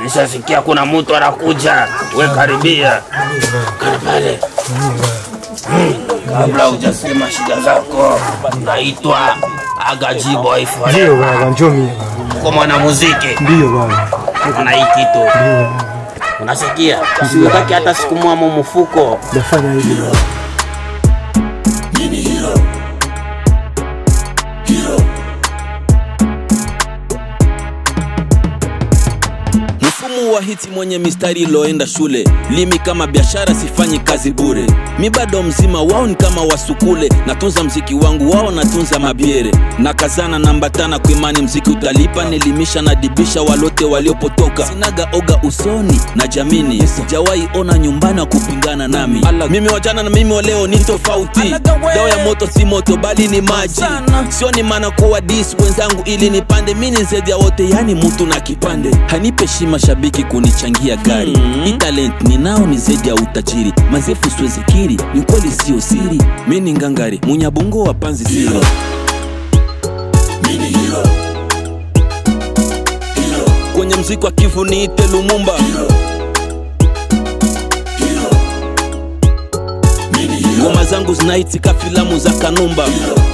nishasikia kuna mtu anakuja, we karibia Kaa pale Mm, kabla hujasema shida zako. Naitwa Agaji Boy Ndio Forever, baba, njoo mimi. uko mwanamuziki Ndio baba. na hii kitu unasikia, siutaki hata siku mwamo mfuko Nafanya hivi baba. mfumo wa hiti mwenye mistari iloenda shule limi kama biashara sifanyi kazi bure mi bado mzima wao ni kama wasukule natunza mziki wangu wao natunza mabiere na kazana nambatana kuimani mziki utalipa nilimisha na dibisha walote waliopotoka sinaga oga usoni na jamini sijawahi ona nyumbani wa kupingana nami mimi wajana na mimi waleo ni tofauti dawa ya moto si moto bali ni maji sioni maana kuwa dis wenzangu ili nipande mini zaidi ya wote yani mtu na kipande hanipe shima shabiki kunichangia gari mm-hmm. hii talent ninao ni zaidi ya utajiri mazefu siwezekiri ni kweli sio siri mi ni ngangari munyabungo wa panzi siro kwenye mziki wa kivu niite lumumba ngoma zangu zinaitika filamu za kanumba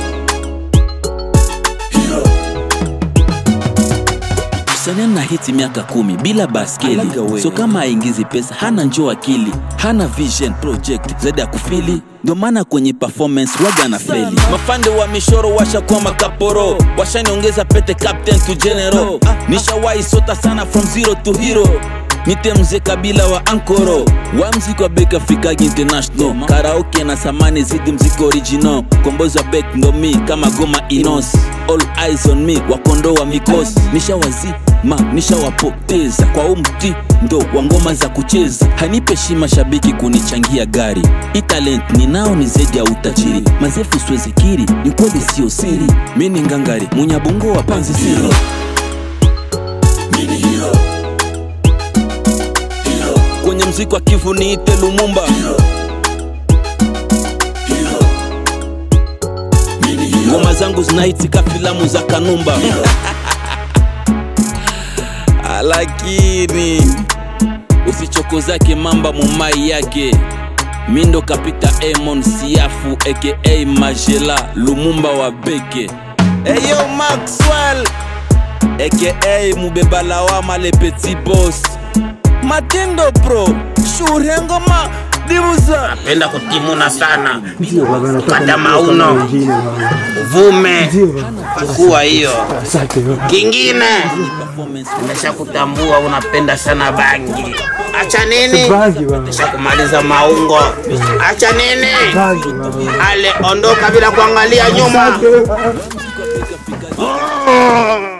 msanii na hiti miaka kumi bila baskeli so kama aingizi pesa hana njoo akili hana vision project zaidi ya kufili ndio maana kwenye performance waga na feli mafande wa mishoro washakuwa makaporo washaniongeza pete captain to general nishawahi sota sana from zero to hero nite mzee kabila wa ankoro wa mziki wa bek afrikagi international karaoke na samani zidi mziki original kombozi wa bek ndo mi kama goma inos all eyes on me wakondo wa mikos nishawazima nishawapoteza kwa umti ndo wa ngoma za kucheza hanipe shima shabiki kunichangia gari hii talent ninao ni zaidi ya utajiri mazefu siwezikiri ni kweli sio siri mi ni ngangari munyabungo wa panzi siro kwenye mziki wa kivu niite lumumba ngoma zangu zinaitika filamu za kanumba lakini usichokozake mamba mumai yake mindo kapita emon siafu aka majela lumumba wa beke eyo maxwell aka mubeba lawama le petit boss matendo pro shurengoma dibuza penda kutimuna sana, Ndio baba, nataka Kata nijue mauno. kama wengine baba. uvume Ndio baba. kuwa hiyo. Asante baba. Kingine performance nimeshakutambua unapenda sana bangi. Acha nini? Bangi baba. Nishakumaliza maungo. Acha nini? Bangi baba. Ale, ondoka bila kuangalia nyuma. Asante.